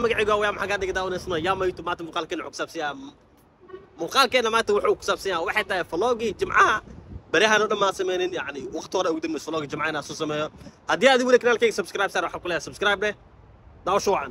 magacayga waa maxaa kaa dhiga daawanaysan yaa maytu maanta muuqaalkeena wuxuu ku saabsan yahay muuqaalkeena maanta wuxuu ku saabsan yahay waxay tahay vlogii jimcaha baryahan oo dhan maan sameynin yani waqti hore ugu dambeys vlogii jimcaha inaan soo sameeyo haddii aad weli kanaalkayga subscribe saar waxaan ku leeyahay subscribe dheh daawasho wacan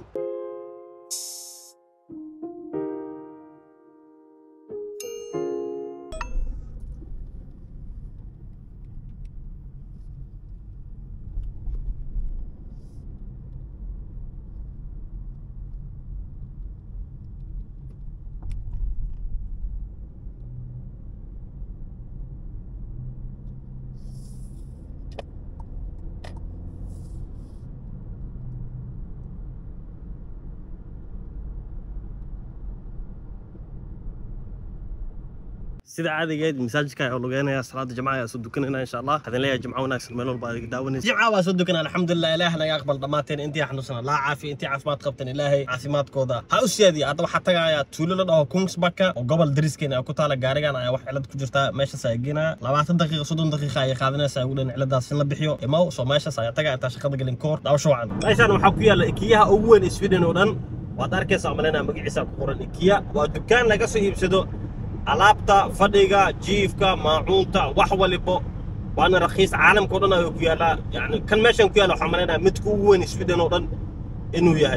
sida caadigeed masaajidka ayaa lugeynaya salaada jimcaha ayaa soo dukanayna insha allah waxaan leeyahay jimco wanaagsan meel walba adiga daawanaysa jimcaha waa soo dukanaa alxamdulilah ilaah naga aqbal dhammaanteen intii xanuunsana laa caafiya intii caafimaad qabteen ilaahay caafimaadkooda ha u siyaadiya hadda waxaa tagaya tuulo la dhaho kungsbaka oo gobol dariskeena ku taala gaarigan ayaa wax cilad ku jirta meeshaas ayaa geenaya labaatan daqiiqa soddon daqiiqa ayay qaadanaysaa ugu dhan ciladaas in la bixiyo imaw soo meeshaas ayaa tagaya intaa shaqada gelin ka hor daawasho wacan meeshaan waxaa ku yaalla ikiyaha ugu weyn sweden oo dhan waad arkaysaa malaynaa magaciisa ku qoran ikiya waa dukaan laga soo iibsado alaabta fadhiga jiifka maacuunta wax walibo waana rakiis caalamka o dhan ayuu ku yaallaa yani kan meeshan ku yaalla waxaa malaynaya midka ugu weyn sweden oo dhan inuu yahay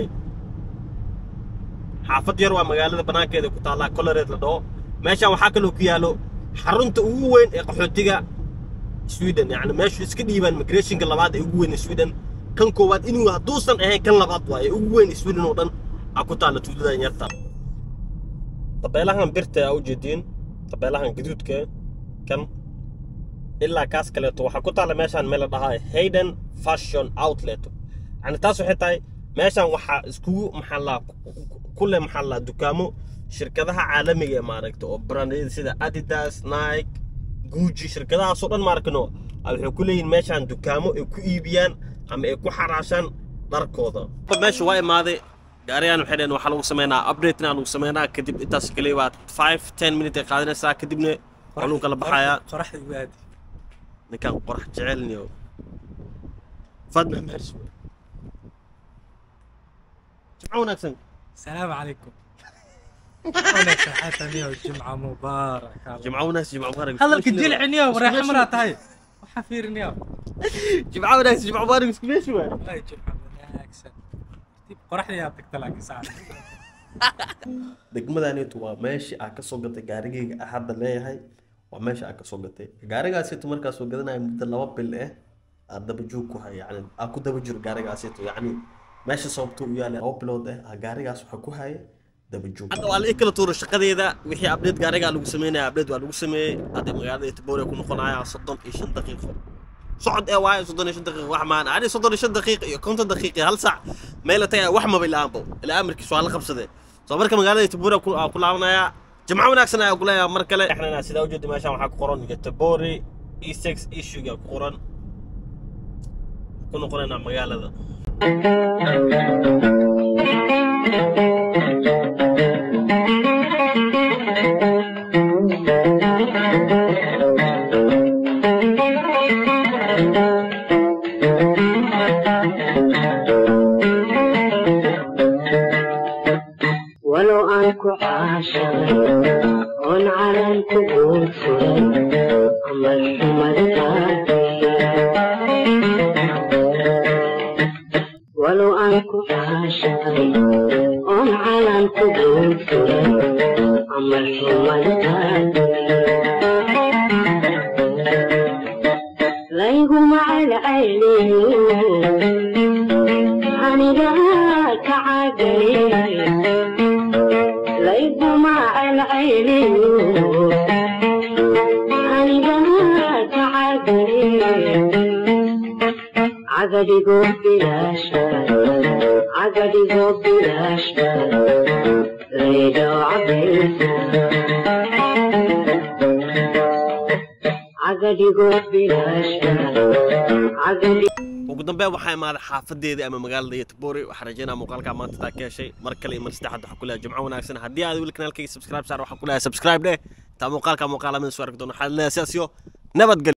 xaafad yar waa magaalada banaankeeda ku taallaa colored la dhaho meeshan waxaa kaloo ku yaallo xarunta ugu weyn ee qaxootiga sweden yani meeshu iska dhiibaan migrationka labaad ee ugu weyn sweden kan koowaad inuu hadduusan ahayn kan labaad waaye ugu weyn sweden oo dhan aa ku taalla tuuladan yarta tabeelahan birta aa ujeediin tabeelahan gaduudka kan ilaa kaas kaleeto waxaa ku taalla meeshaan meel la dhahaa hayden fashion outlet yani taas waxay tahay meeshaan waxaa iskugu maxallaa kule maxallaa dukaamo shirkadaha caalamiga ee maaragta oo brandada sida adidas nike guuji shirkadahaasoo dhan maarkano waxay ku leeyihin meeshaan dukaamo ay ku iibiyaan ama ay ku xaraashaan dharkooda meesha waa imaaday gaarigan waxay dhaheen waxaa lagu sameynaa updatena lagu sameynaa kadib intaas kaliya waa five ten minute ay qaadanaysaa kadibna waa lagu kala baxayaa qoraxda waadi ninkan qorax jecelniyo fad jimco wanaagsan السلام عليكم wanaagsan xataa niyow jimca mubaarak jimco wanaagsan jimco mubaarak hadalka jilci niyow reexa maraa tahay waxaa fiiri niyow jimco wanaagsan jimco mubaarak isku meesha waa wallahi jimca wanaagsan dib qoraxda yaa tagta laakiin saacad degmadanitu waa meeshii aa ka soo gatay gaarigayga ah hadda leeyahay waa meesha aa ka soo gatay gaarigaasitu markaa soo gadanaya muddo laba bil eh aa daba joog ku haya yani aa ku daba jiro gaarigaasitu yacni meesha sababto u yaala laba bilood eh aa gaarigaas waxaa ku haya daba joog hadda waa la ii kala tuuro shaqadeeda wixii abdeed gaarigaa lagu sameynaya abdeed waa lagu sameeyey hadda magaalada etiboria ku noqonaya soddon iyo shan daqiiqo socod ee waayo soddon iyo shan daqiiqo wax maan ani soddon iyo shan daqiiq iyo konton daqiiq iyo hal sac meel la tagaya wax maba ilaanbo ilaa amarkiisu waa la qabsadee soo marka magaalada etiboria aa ku laabanaya jimco wanaagsan ayaa kuleeyahay mar kale exnana sidaa ujeeda meeshaan waxaa ku qoran getebori e sex issuega ku qoran ku noqonaynaa magaalada ولو أنكو عاشق هون على الكبوت أما الحمر ولو أنكو عاشق هون على الكبوت أما الحمر ليهم على عيني أنا ذاك عقلي ليس مع العين أنا ذاك عقلي عقلي قوم بلاش عقلي قوم بلاش ريدو عبيسة عقلي قوم بلاش عقلي ugu dambeyn waxaa imaaday xaafadeedii ama magaalada yetbori waxaan rajeynaa muuqaalkaa maanta taa ka heshay mar kale iyo mar saddexaad waxaa ku leeyahay jimco wanaagsan haddii aad weli kanaalkayga subscribe saar waxaa ku leeyahay subscribe dheh taa muuqaalkaa muuqaala mid soo arki doono waxaad leeyahay sidaas iyo nabadgelyo